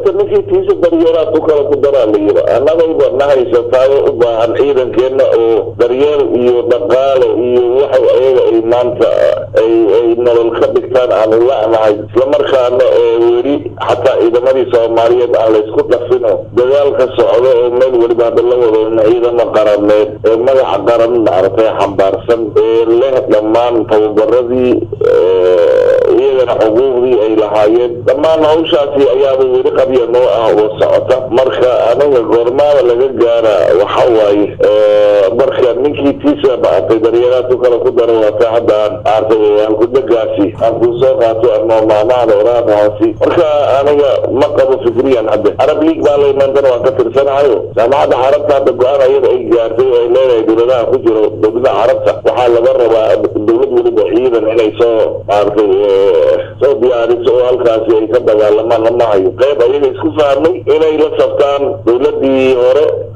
horta ninkii tiisa daryeelaa ku kala ku daraa la yiri annagayba na haysataayo u baahan ciidankeenna oo daryeel iyo dhaqaale iyo waxa ayaga ay maanta ay ay nolol ka dhigtaan aanu la'nahay islamarkaana oo weli xataa ciidamadii soomaaliyeed aan laysku dhafino dagaal ka socdo oo meel weliba hadda la wado ciidamo qarameed ee magaca qaran maaragtay xambaarsan ee leh dhammaan tababaradii iyagana xuquuqdii ay lahaayeen dhammaan hawshaasi ayaaba weli qabya noo ah oo socota marka aniga goormaada laga gaara waxa waaye marka ninkii tiisa maaragtay daryeelaad ku kala ku dara waata hadda aan maaragtay halkudhegaasi aan kuu soo qaato ama maamaada oraadahaasi marka aniga ma qabo fikriyan hadda arab league baa laymantan waan ka tirsanahayo jaamacadda carabta hadda go-aan ayada ay gaartay oo ay leedahay dowladaha ku jiro dowladaha carabta waxaa laga rabaa dowlad weliba ciidan inay soo maaragtay soo diyaariso oo halkaasi ay ka dagaalamaan lama hayo qayb ayaga isku fahmay inay la sabtaan dowladii hore